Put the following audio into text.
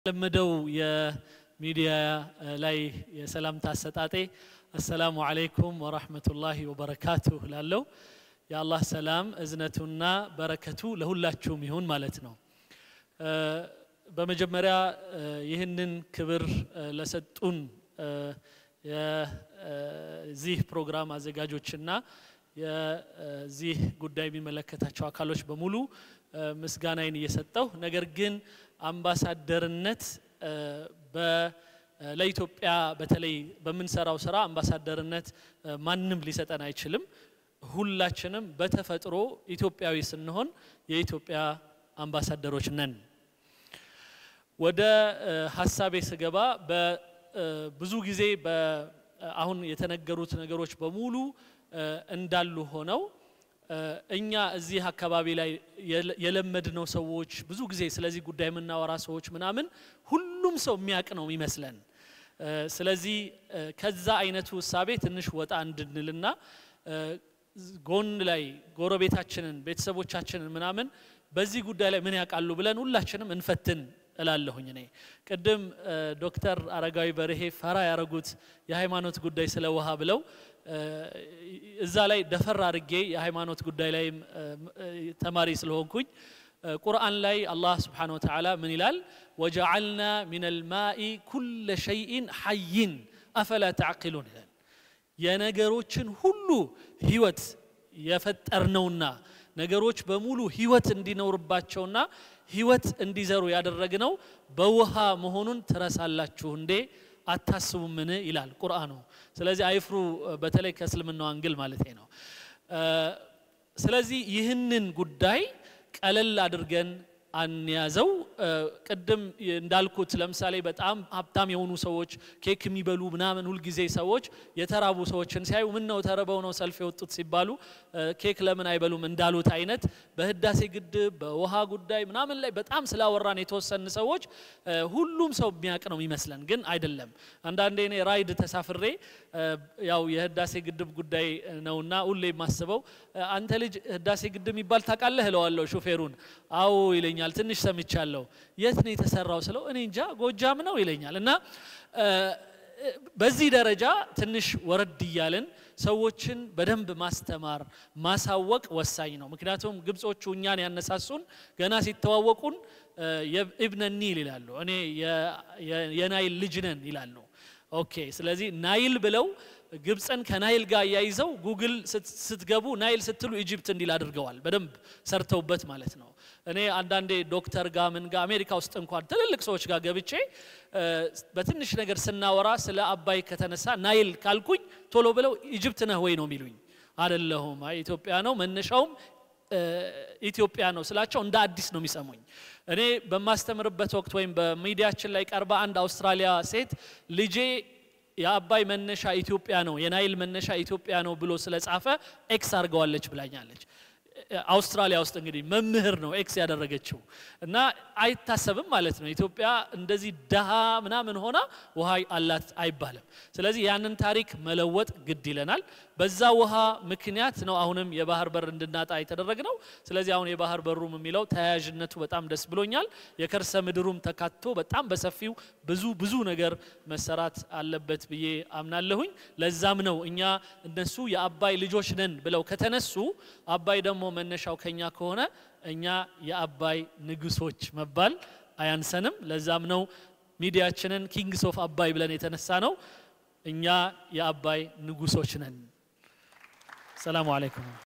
ለመደው የሚዲያ ላይ የሰላምታ አሰጣጤ አሰላሙ አለይኩም ወራህመቱላሂ ወበረካቱሁ ላለው የአላህ ሰላም እዝነቱና በረከቱ ለሁላችሁም ይሁን ማለት ነው። በመጀመሪያ ይህንን ክብር ለሰጡን የዚህ ፕሮግራም አዘጋጆችና የዚህ ጉዳይ የሚመለከታቸው አካሎች በሙሉ ምስጋናዬን እየሰጠው ነገር ግን አምባሳደርነት ለኢትዮጵያ በተለይ በምንሰራው ስራ አምባሳደርነት ማንም ሊሰጠን አይችልም። ሁላችንም በተፈጥሮ ኢትዮጵያዊ ስንሆን የኢትዮጵያ አምባሳደሮች ነን። ወደ ሀሳቤ ስገባ ብዙ ጊዜ አሁን የተነገሩት ነገሮች በሙሉ እንዳሉ ሆነው እኛ እዚህ አካባቢ ላይ የለመድነው ሰዎች ብዙ ጊዜ ስለዚህ ጉዳይ የምናወራ ሰዎች ምናምን ሁሉም ሰው የሚያውቅ ነው የሚመስለን። ስለዚህ ከዛ አይነቱ እሳቤ ትንሽ ወጣ እንድንልና ጎን ላይ ጎረቤታችንን፣ ቤተሰቦቻችንን ምናምን በዚህ ጉዳይ ላይ ምን ያውቃሉ ብለን ሁላችንም እንፈትን እላለሁኝ። እኔ ቅድም ዶክተር አረጋዊ በርሄ ፈራ ያረጉት የሃይማኖት ጉዳይ ስለ ውሃ ብለው እዛ ላይ ደፈር አድርጌ የሃይማኖት ጉዳይ ላይም ተማሪ ስለሆንኩኝ ቁርአን ላይ አላህ ስብሓነሁ ወተዓላ ምን ይላል? ወጀዓልና ሚን አልማኢ ኩለ ሸይኢን ሐይን አፈላ ተዕቂሉን ይላል። የነገሮችን ሁሉ ህይወት የፈጠርነውና ነገሮች በሙሉ ህይወት እንዲኖርባቸውና ህይወት እንዲዘሩ ያደረግነው በውሃ መሆኑን ትረሳላችሁ እንዴ አታስቡምን ይላል ቁርአኑ። ስለዚህ አይፍሩ፣ በተለይ ከእስልምናው አንግል ማለት ነው። ስለዚህ ይህንን ጉዳይ ቀለል አድርገን አንያዘው። ቅድም እንዳልኩት ለምሳሌ በጣም ሀብታም የሆኑ ሰዎች ኬክ የሚበሉ ምናምን ሁልጊዜ ሰዎች የተራቡ ሰዎችን ሲያዩ ምን ነው ተርበው ነው ሰልፍ የወጡት ሲባሉ ኬክ ለምን አይበሉም እንዳሉት አይነት በህዳሴ ግድብ በውሃ ጉዳይ ምናምን ላይ በጣም ስላወራን የተወሰን ሰዎች ሁሉም ሰው የሚያውቅ ነው የሚመስለን፣ ግን አይደለም። አንዳንዴ እኔ ራይድ ተሳፍሬ ያው የህዳሴ ግድብ ጉዳይ ነውና ሁሌ የማስበው አንተ ልጅ ህዳሴ ግድብ የሚባል ታውቃለህ እለዋለሁ ሹፌሩን። አዎ ይለኛል። ትንሽ ሰምቻለሁ። የት ነው የተሰራው ስለው እኔ እንጃ ጎጃም ነው ይለኛል። እና በዚህ ደረጃ ትንሽ ወረድ እያልን ሰዎችን በደንብ ማስተማር ማሳወቅ ወሳኝ ነው። ምክንያቱም ግብጾቹ እኛን ያነሳሱን ገና ሲተዋወቁን ኢብነ ኒል ይላሉ። እኔ የናይል ልጅ ነን ይላሉ። ኦኬ ስለዚህ ናይል ብለው ግብፅን ከናይል ጋር እያይዘው ጉግል ስትገቡ ናይል ስትሉ ኢጅፕት እንዲል አድርገዋል። በደንብ ሰርተውበት ማለት ነው። እኔ አንዳንዴ ዶክተር ጋር ምን ጋር አሜሪካ ውስጥ እንኳን ትልልቅ ሰዎች ጋር ገብቼ በትንሽ ነገር ስናወራ ስለ አባይ ከተነሳ ናይል ካልኩኝ ቶሎ ብለው ኢጅፕት ነህ ወይ ነው የሚሉኝ። አደለሁም፣ ኢትዮጵያ ነው መነሻውም ኢትዮጵያ ነው ስላቸው እንደ አዲስ ነው የሚሰሙኝ። እኔ በማስተምርበት ወቅት ወይም በሚዲያችን ላይ ቀርባ አንድ አውስትራሊያ ሴት ልጄ የአባይ መነሻ ኢትዮጵያ ነው የናይል መነሻ ኢትዮጵያ ነው ብሎ ስለጻፈ ኤክስ አድርገዋለች ብላኛለች። አውስትራሊያ ውስጥ እንግዲህ መምህር ነው ኤክስ ያደረገችው እና አይታሰብም ማለት ነው። ኢትዮጵያ እንደዚህ ደሃ ምናምን ሆና ውሃ አላት አይባልም። ስለዚህ ያንን ታሪክ መለወጥ ግድ ይለናል። በዛ ውሃ ምክንያት ነው አሁንም የባህር በር እንድናጣ የተደረግነው። ስለዚህ አሁን የባህር በሩም የሚለው ተያያዥነቱ በጣም ደስ ብሎኛል። የከርሰ ምድሩም ተካቶ በጣም በሰፊው ብዙ ብዙ ነገር መሰራት አለበት ብዬ አምናለሁኝ። ለዛም ነው እኛ እነሱ የአባይ ልጆች ነን ብለው ከተነሱ አባይ ደግሞ መነሻው ከኛ ከሆነ እኛ የአባይ ንጉሶች መባል አያንሰንም። ለዛም ነው ሚዲያችንን ኪንግስ ኦፍ አባይ ብለን የተነሳ ነው። እኛ የአባይ ንጉሶች ነን። ሰላሙ አለይኩም።